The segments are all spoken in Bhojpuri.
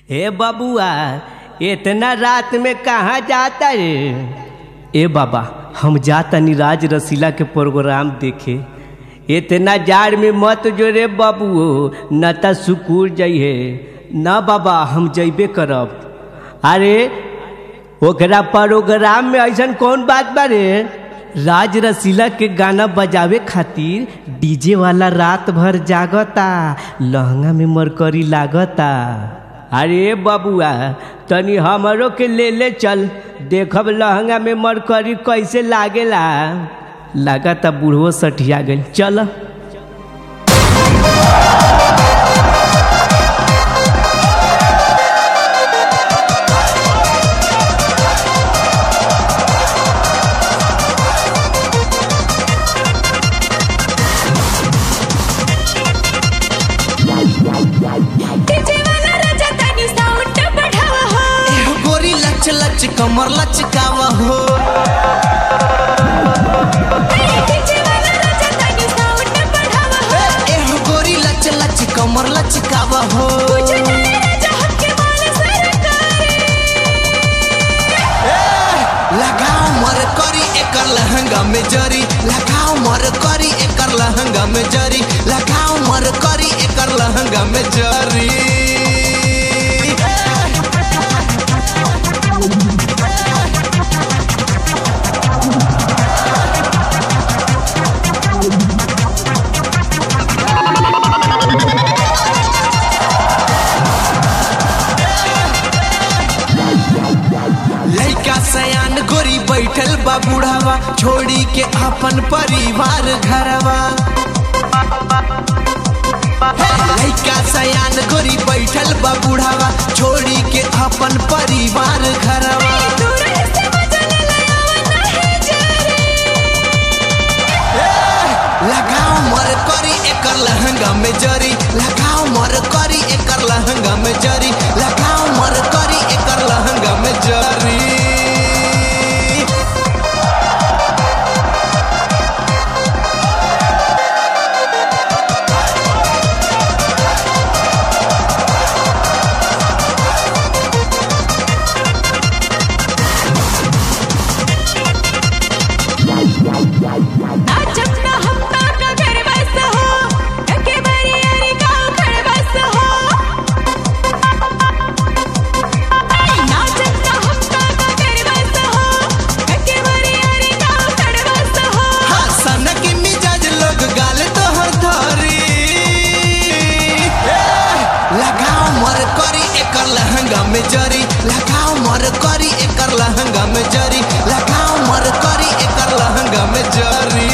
ए बबुआ इतना रात में कहाँ जाता रे ए बाबा हम जाता राज रसीला के प्रोग्राम देखे इतना जाड़ में मत जो रे बबुओ न त सुकूर जइहे न बाबा हम जइबे करब अरे ओकरा प्रोग्राम में ऐसन कौन बात बा रे राज रसीला के गाना बजावे खातिर डीजे वाला रात भर जागता लहंगा में मरकरी लागता अरे बबुआ तनी हमरो के ले ले चल देखब लहंगा में मरकरी कैसे लागेला लागता बूढ़ो सठिया गई चल डीजे वाला राजा तनी साउंड बढ़ावा हो एहो गोरी लच लच कमर लचकावा हो डीजे वाला राजा तनी साउंड बढ़ावा हो एहो गोरी लच लच कमर लचकावा हो कुछ जाने राजा हक के माल सरकारी लगाओ मर करी एकर लहंगा में जरी लगाओ मर करी एकर लहंगा में जरी लगाओ मर करी एकर लहंगा में जरी लइका सयान गोरी बैठल बा बुढ़ावा छोड़ी के अपन परिवार घरवा लइका सयान गोरी बैठल बा बुढ़ावा छोड़ी के अपन परिवार घरवा दूर से मजा ले आवा नहीं जारी लगाओ मर करी एकर लहंगा में जरी लगाओ मर करी एकर लहंगा में जरी लगाओ मर करी एकर लहंगा में जरी नाचब ना हम का घर बस हो के बरी अरे गाँव घर बस हो नाचब ना हम का घर बस हो के बरी अरे गाँव घर बस हो हाँ, सनक मिजाज लोग गाल तोहर धरी लगाओ मर करी एकर लहंगा में जरी लगाओ मर करी एकर लहंगा में जरी लगाओ मर करी एकर लहंगा में जरी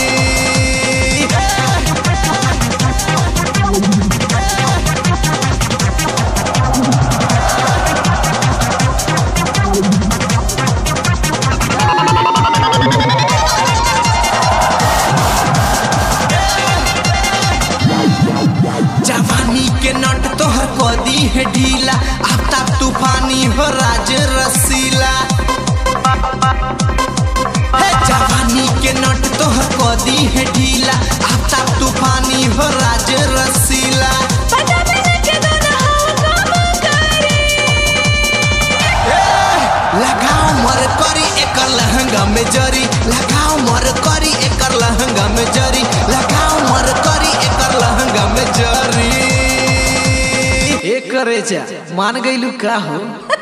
जवानी के नट तोहर कदी है ढीला आफ्ताब तूफानी हो राज रसीला हे जवानी के नट तोहर कदी है ढीला आफ्ताब तूफानी हो राज रसीला पता मैंने के दोनों हो काम करे लगाओ मर करी एकर लहंगा में जरी लगाओ मर करी एकर लहंगा में जरी लगाओ मर करी एकर लहंगा में जरी एक करे मान गईलू का हो